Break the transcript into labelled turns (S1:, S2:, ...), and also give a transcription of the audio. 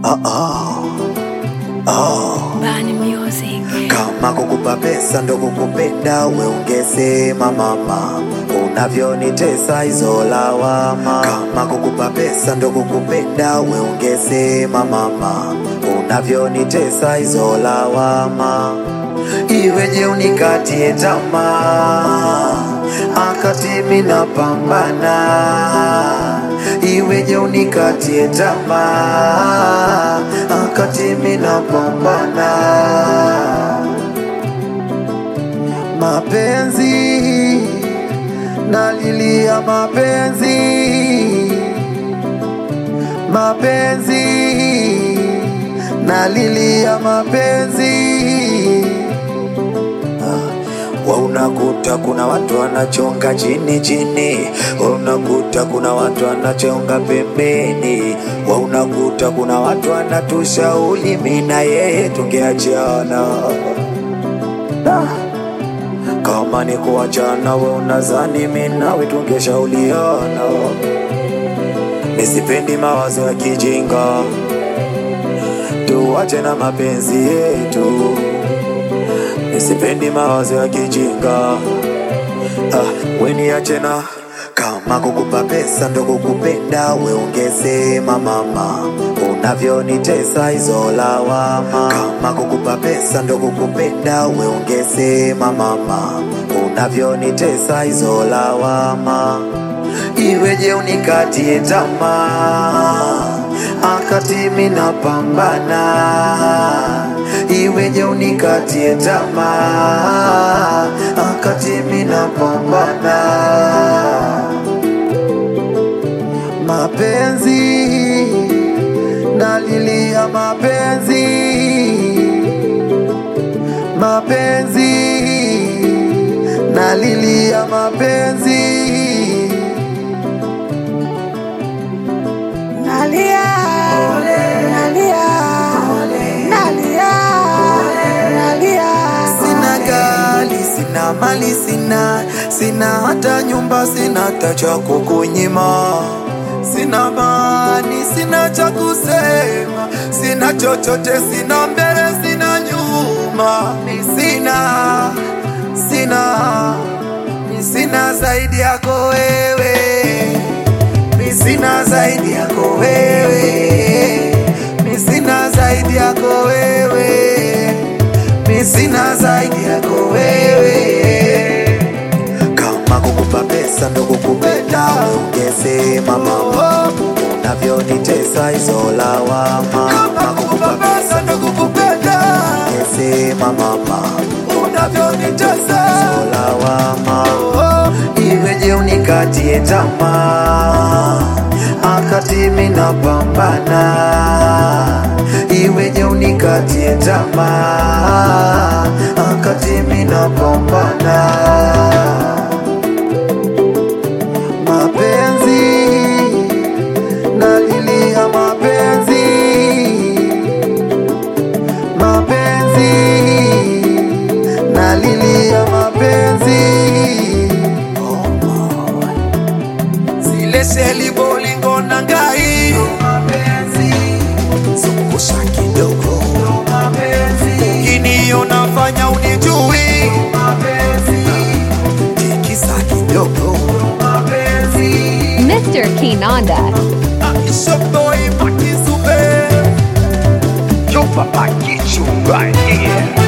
S1: Oh, oh. Oh.
S2: Bani Music.
S1: Kama kukupa pesa ndo kukupenda, we ungesema mama, unavyonitesa hizo lawama. Kama kukupa pesa ndo kukupenda, we ungesema mama, unavyonitesa hizo lawama. Iweje unikatie tamaa, akati mimi napambana iweje unikatie tamaa akati mimi napambana mapenzi nalilia mapenzi mapenzi nalilia mapenzi wa unakuta kuna watu wanachonga chini chini, wa unakuta kuna watu wanachonga pembeni, wa unakuta kuna watu wanatushauri mimi na yeye tungeachana. Ah. Kama ni kuachana, we unazani mimi nawe tungeshauriana. Nisipendi mawazo ya kijinga, tuache na mapenzi yetu nisipendi mawazo ya kijinga ah, weniache na kama kukupa pesa ndo kukupenda, we ungesema mama, unavyonitesa hizo lawama. Kama kukupa pesa ndo kukupenda, we ungesema mama, unavyonitesa hizo lawama. Iweje unikatie tamaa akati mimi napambana iweje unikatie tamaa akati mimi napambana mapenzi nalilia mapenzi mapenzi nalilia mapenzi
S2: Nalia, nalia, nalia, nalia.
S1: Sina gari, sina mali, sina sina hata nyumba, sina hata cha kukunyima, sina mani, sina cha kusema, sina chochote, sina mbele, sina nyuma, mi sina sina mi sina zaidi yako wewe, mi sina zaidi yako wewe, mi sina zaidi yako wewe mi sina zaidi yako wewe. Kama kukupa pesa ndo kukupenda, ungesema mama, unavyonitesa hizo lawama. Kama kukupa pesa ndo kukupenda, ungesema mama, unavyonitesa hizo lawama. Iweje unikatie tamaa akati mimi napambana iweje unikatie tamaa akati mimi napambana mapenzi nalilia mapenzi mapenzi nalilia mapenzi zile seli bolingo na ngai zungusha kidogo ukiniona fanya unijui tikisa kidogo
S2: Mr. Kinanda.
S1: ishoboi matisube
S3: Chupa Pakichu right here.